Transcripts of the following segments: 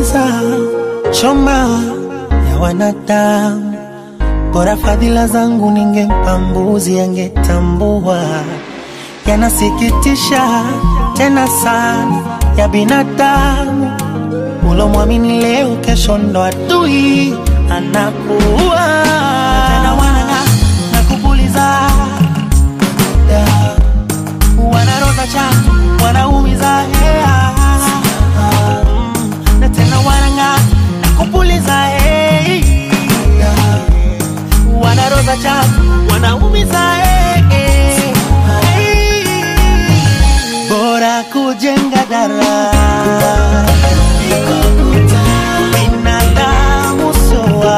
yanaumiza choma ya wanadamu. Bora fadhila zangu ningempa mbuzi, angetambua. Yanasikitisha tena sana ya binadamu, ulomwamini leo, kesho ndo adui anakuwa tena. Wana na kupuliza wanaroza cha wanaumiza hea Mm, na tena wanang'aa na kupuliza hey. wanaroza cha wanaumiza hey. bora kujenga daraja binadamu soa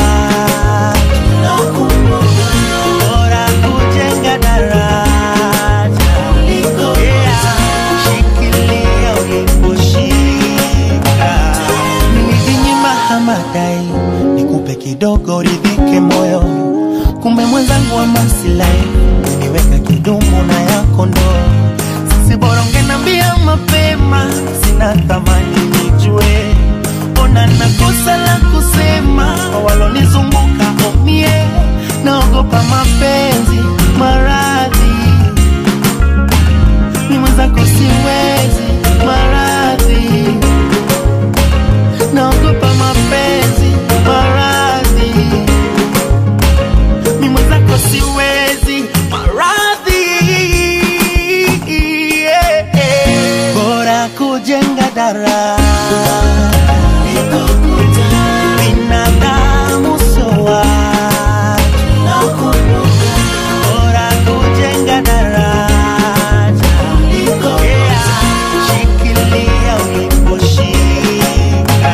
bora kujenga daraja Yeah. shikilia uliposhika nilijinyima hamadai nikupe kidogo ridhike moyo kumbe mwenzangu wa masilahi niweka kidumu na yako ndo sisi bora ungenambia mapema sina thamani nijue ona nakosa la kusema kwa walonizunguka omie naogopa mapenzi maradhi ni mwenzako siwezi maradhi naogopa mapenzi maradhi ni mwenzako siwezi maradhi yeah, yeah. bora kujenga daraja binadamu soa bora kujenga daraja yeah. shikilia uliposhika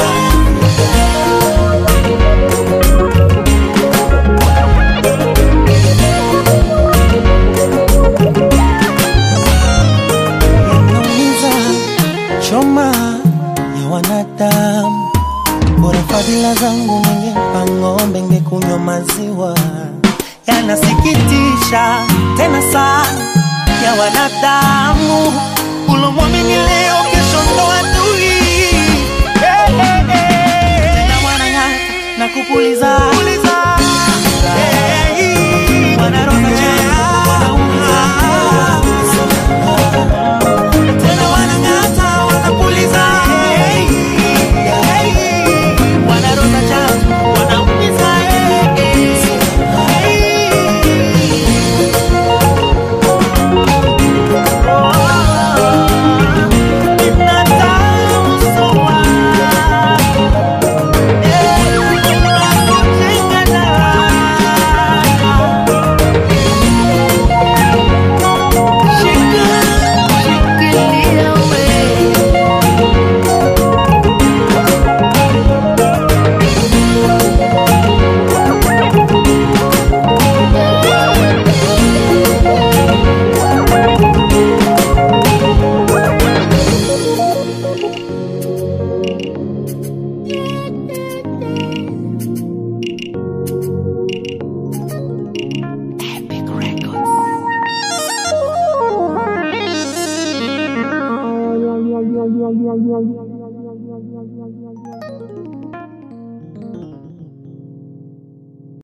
yanaumiza choma ya wanadamu. Bora fadhila zangu ningempa ng'ombe, ngekunywa maziwa. Yanasikitisha tena sana ya wanadamu, ulomwamini leo, kesho ndo adui. Hey, hey, hey. Tena wanang'ata na kupuliza